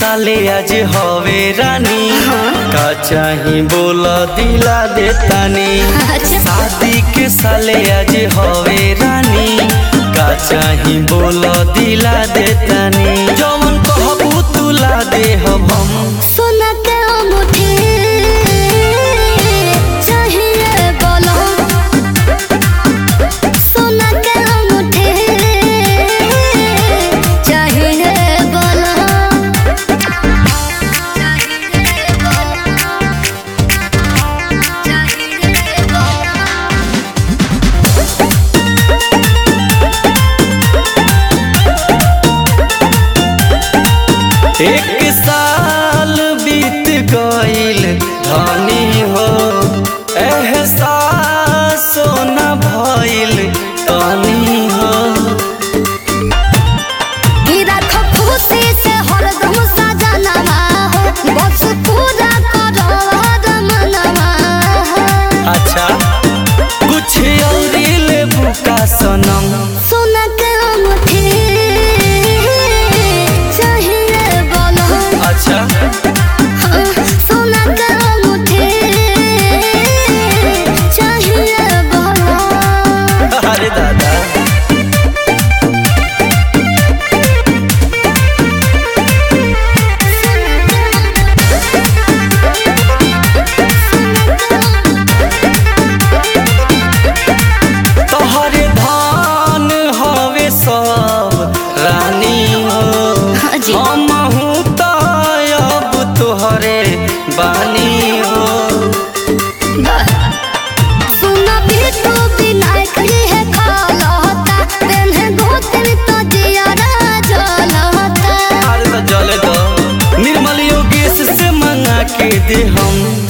साले आज हवे रानी का चाही बोल दिला देतानी अच्छा। शादी के साले आज हवे रानी का चाही बोल दिला देतानी जवन कहबू तुला देहब हम सोना के अंगूठी चाहिए बोलो सोना के अंगूठी चाहिए बोलो चाहिए बोलो चाहिए बोलो एक साल बीत गईल धनी हो एहसास न भइल तनी हो ई राखो खुशी से हरदम सजनवा हो बस पूरा करो मनवा हो अच्छा कुछ और लेबू का सनम सोना के अंगूठी चाहिए बोलो अच्छा हाँ, सोना के अंगूठी चाहिए बोलो अरे दादा तोहरे धान हवे सब रानी हो हाँ जी। हमहू त अब तोहरे बानी हो सुना बिटू विनायक है खालता पेन्हे गोत्र तो जियारा जलता अरे तो जले दो निर्मल योगेश से मंगा के दे हम